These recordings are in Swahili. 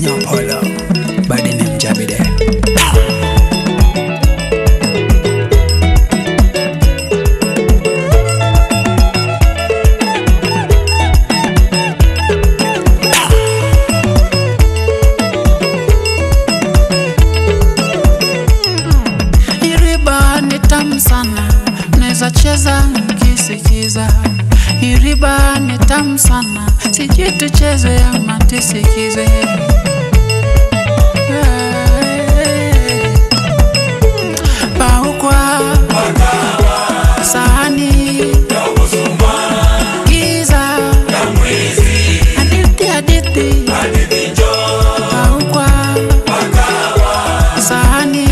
Kenya Polo Badi ni mjabide Iriba ni tamu sana, naweza cheza nikisikiza. Iriba ni tamu sana, sijui tucheze ama tusikize. Hey. Paukwa sahani giza hadithi hadithi Paukwa sahani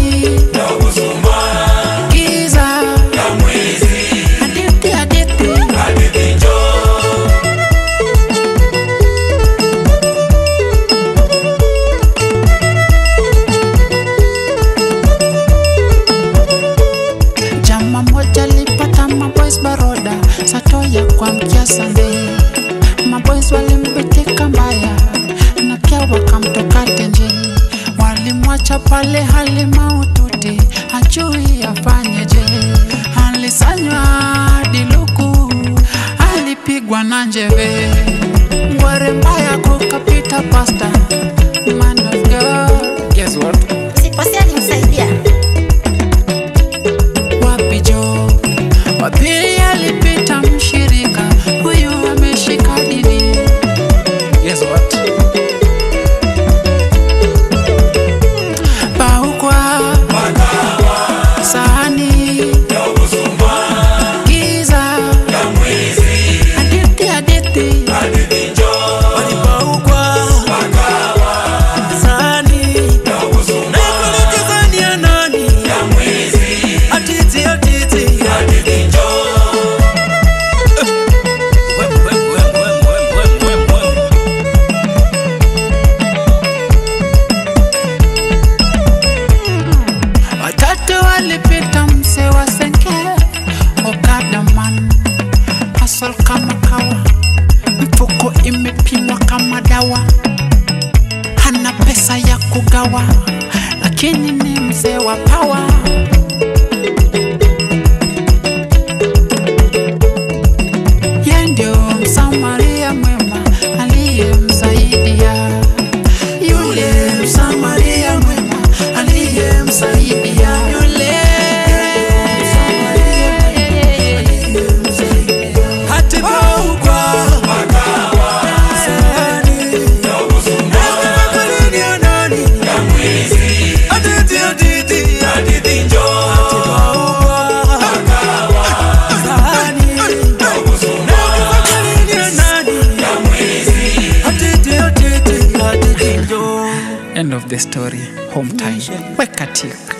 giza hadithi hadithi Jama moja lipata maboys baroda satoya kwa mkia Sunday. Maboys walimbitika mbaya na pia wakamtoka tenje, walimwacha pale hali maututi, hajui afanyeje. Alisanywa diluku, alipigwa na njeve, ngware mbaya kukapita pasta. Man of God, guess what? Sikosea nimsaidia. wapi jo wapili alipita mshirika huyu ameshika dini Guess what? paukwa sahani giza hadithi hadithi walipaukwa sani naikoloke sani ya nani atiti atiti Wem, wem, wem, wem, wem, wem, wem, wem. watatu walipita mse wa senke okadaman hasol kama kawa mfuko imepimwa kama dawa hana pesa ya kugawa lakini ni mzee wa pawa ye ndio msamaria mwema aliyemsaidia yule msamaria mwema aliyemsaidia yule Hatipaukwa sani naikoloke kwelini ya nani atiti atiti Hatipaukwa sani naikoloke kwelini ya nani atiti atiti atiti njoo End of the story Home time Weka tik